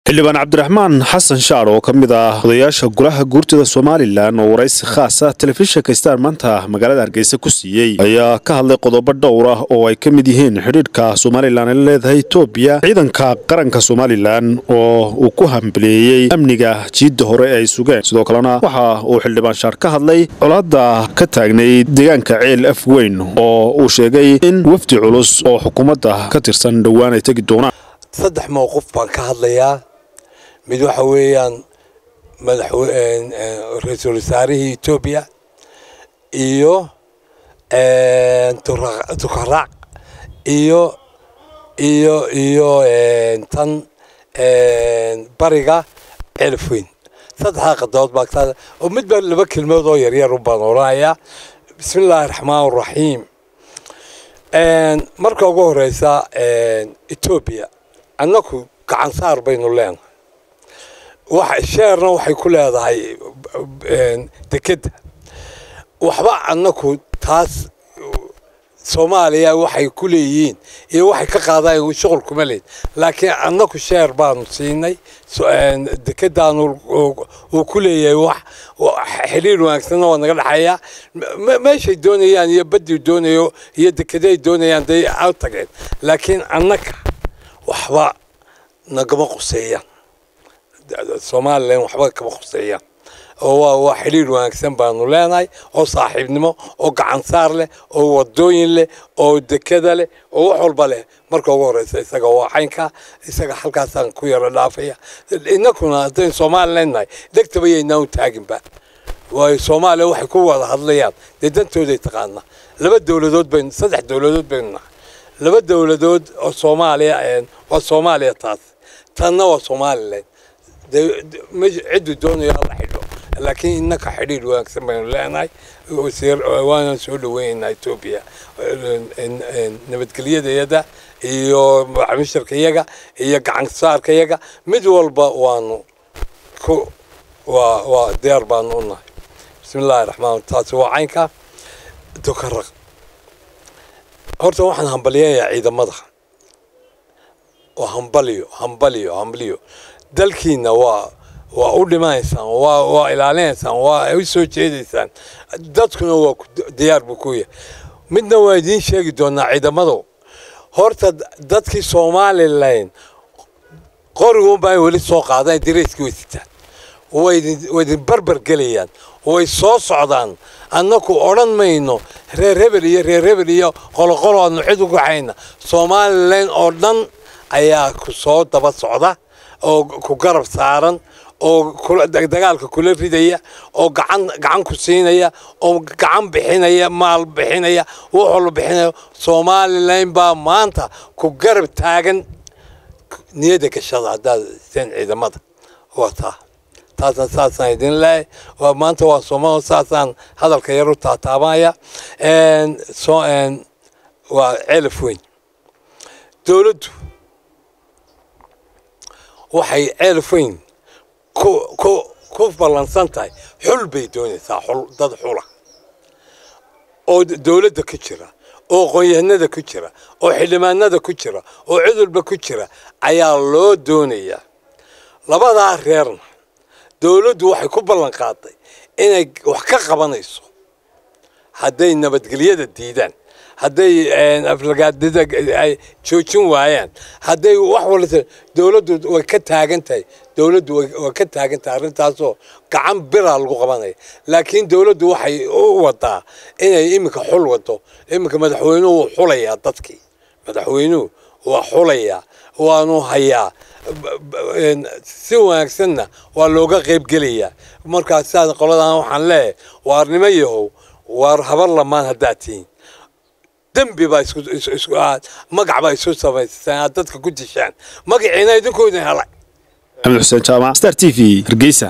xildhibaan cabdiraxmaan xasan shaar oo ka mid ah odayaasha golaha guurtida somalilan oo waraysi khaasa telefishinka star maanta magaalada hargeysa ku siiyey ayaa ka hadlay qodobo dhowr ah oo ay ka mid yihiin xidhiidhka somalilan ay leedahay etoobiya ciidanka qaranka somalilan oo uu ku hambeleeyey amniga jiidda hore ay sugeen sidoo kalena waxa uu xildhibaan shaar ka hadlay colaadda ka taagnayd deegaanka ceel af weyn oo uu sheegay in wafdi culus oo xukuumadda ka tirsan dhowaan ay tegi doonaan saddex mowqif baan ka hadlayaa mid waxa weeyaan ra-iisul wasaarihii etoobiya iyo tukaraac iyo iyo iyo tan bariga ceelafweyn saddexdaa qadood baa ka oo midba laba kelmood oo yaryar u baan oranayaa bismi illaahi raxmaan raxiim marka ugu horeysa etoobiya annaku gacan saar baynu leenahay sheerna waxay ku leedahay dekedda waxba annaku taas soomaaliya waxay ku leeyihiin iyo waxay ka qaadaan shuqul kuma leed laakiin annaku sheer baanu siinay dekedaanu uu ku leeyahay wax xiriir wanaagsanna waa naga dhexeeya meeshay doonayaan iyo baddii doonayo iyo dekeday doonayaan day a tageen laakiin annaka waxba nagama quseeyaan somalilan waxba kama quseeyaan oo waa xidhiir wanaagsan baanu leenahay oo saaxiibnimo oo gacansaar leh oo wadooyin leh oo dekada leh oo wax walba leh marka ugu horeysa isaga waa caynka isaga halkaasaan ku yaro dhaafaya inakuna haddaynu somalilan nahay degtaba yaynaan u taaginba waayo soomaaliya waxay ku wada hadlayaan dee dantooday taqaanaa laba dowladood baynu saddex dowladood baynu nahay laba dowladood oo soomaaliya waa soomaaliya taas tanna waa somalilan ciddu doonayo hala xidho laakiin innaka xidhiir wanaagsan baynu leenahay waana soo dhaweynaynaa etoobiya nabadgelyadayada iyo macmiisharkayaga iyo gacansaarkayaga mid walba waanu ku waa waa diyaar baanu u nahay bismi illaahi raxmaan taasi waa caynka dukaraq horta waxaan hambalyayaa ciidamada waa hambaliyo hambaliyo hambaliyo dalkiina waa waa u dhimanaysaan waa waa ilaalinaysaan waa u soo jeedaysaan dadkuna waa diyaar buu ku yahay midna waa idiin sheegi doonaa ciidamadu horta dadkii somalilan qorigunbaa weli soo qaadaan dirayskii way sitaan way idin barbar gelayaan way soo socdaan annaku odhan mayno reer hebel iyo reer hebel iyo qoloqolo aanu cid ugu hayna somalilan oo dhan ayaa ku soo daba socda oo ku garab saaran oo dagaalka kula ridaya oo gacan gacan ku siinaya oo gacan bixinaya maal bixinaya wax walba bixinaya somalilan baa maanta ku garab taagan niyadda gashada haddaad seen ciidamada waa taa taasna saasaan idin leehay waa maanta waa sooma saasaan hadalka yar u taataabaya waa ceelaf weyn dowladdu waxay ceelaf weyn ku ku ku ballansan tahay xul bay doonaysaa xul dad xula oo dowladda ku jira oo aqoon-yahanada ku jira oo xildhibaanada ku jira oo cid walba ku jira ayaa loo doonayaa labadaa reerna dowladdu waxay ku ballan qaaday inay wax ka qabanayso hadday nabadgelyada diidaan hadday aflagaadida ay joojin waayaan hadday wax walba dowladdu way ka taagan tahay dowladdu way ka taagan tahay arrintaasoo gacan biraa lagu qabanaya laakiin dowladdu waxay u wadaa inay iminka xul wado iminka madaxweynuhu wuu xulayaa dadkii madaxweynuhu waa xulayaa waanu hayaa si wanaagsanna waa looga qaybgelayaa markaas sidaas qoladan waxaan leeyahay waarnimo yahow waar habar lamaan haddaad tihiin dembi baa magac baa isu samaystaan aad dadka ku dishaan magaciina idinkoo idin helay axmed xuseen jaamac star t v hargeysa